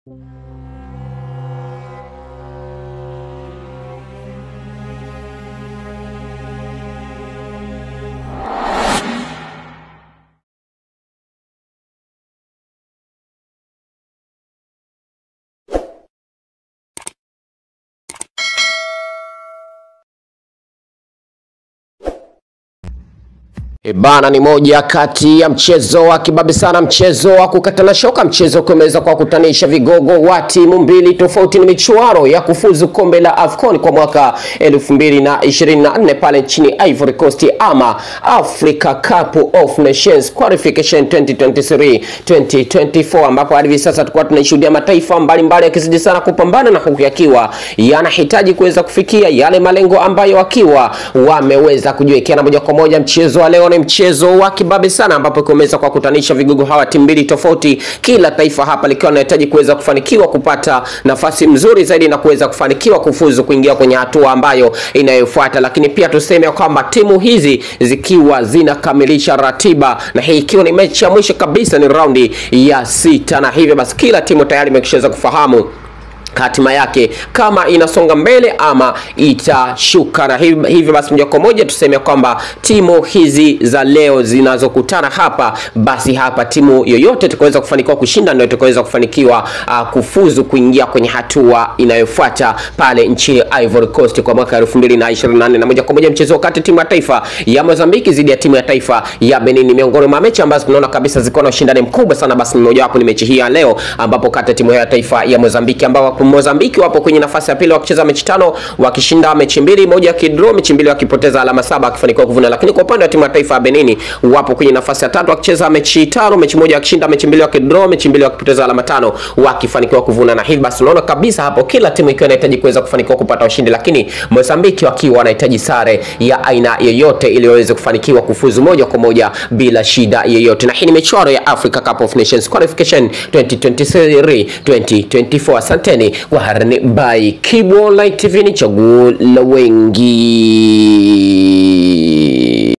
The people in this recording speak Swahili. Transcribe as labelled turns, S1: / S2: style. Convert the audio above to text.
S1: E bana, ni moja kati ya mchezo wa kibabe sana, mchezo wa kukatana shoka, mchezo kumeweza kwa kutanisha vigogo wa timu mbili tofauti. Ni michuano ya kufuzu kombe la AFCON kwa mwaka 2024 pale nchini Ivory Coast, ama Africa Cup of Nations Qualification 2023 2024, ambapo hadi hivi sasa tulikuwa tunashuhudia mataifa mbalimbali yakizidi sana kupambana na huku yakiwa yanahitaji kuweza kufikia yale malengo ambayo wakiwa wameweza kujiwekea, na moja kwa moja mchezo wa leo ni mchezo wa kibabe sana ambapo kumeweza kwa kutanisha vigogo hawa timu mbili tofauti, kila taifa hapa likiwa linahitaji kuweza kufanikiwa kupata nafasi mzuri zaidi na kuweza kufanikiwa kufuzu kuingia kwenye hatua ambayo inayofuata. Lakini pia tuseme kwamba timu hizi zikiwa zinakamilisha ratiba, na hii ikiwa ni mechi ya mwisho kabisa, ni raundi ya sita, na hivyo basi kila timu tayari imekishaweza kufahamu hatima yake kama inasonga mbele ama itashuka, na hivyo basi moja kwa moja tuseme kwamba timu hizi za leo zinazokutana hapa, basi hapa timu yoyote itakaweza kufanikiwa kushinda ndio itakaweza kufanikiwa uh, kufuzu kuingia kwenye hatua inayofuata pale nchini Ivory Coast kwa mwaka 2024 na moja kwa moja mchezo kati timu ya taifa ya Mozambiki dhidi ya timu ya taifa ya Benin, miongoni mwa mechi ambazo tunaona kabisa ziko na ushindani mkubwa sana, basi mmoja wapo ni mechi hii ya leo ambapo kati ya timu ya taifa ya Mozambiki ambao Mozambiki wapo kwenye nafasi ya pili wakicheza mechi tano wakishinda mechi mbili, moja wakidraw mechi mbili, wakipoteza alama saba wakifanikiwa kuvuna. Lakini kwa upande wa timu ya taifa ya Benin wapo kwenye nafasi ya tatu wakicheza mechi tano, mechi moja wakishinda mechi mbili, wakidraw mechi mbili, wakipoteza alama tano wakifanikiwa kuvuna. Na hivi basi unaona kabisa hapo kila timu ikiwa inahitaji kuweza kufanikiwa kupata ushindi, lakini Mozambiki wakiwa wanahitaji sare ya aina yoyote ili waweze kufanikiwa kufuzu moja kwa moja bila shida yoyote. Na hii ni michuano ya Africa Cup of Nations Qualification 2023 2024. Asanteni kwa harani by Kibo Light TV, ni chaguo la wengi.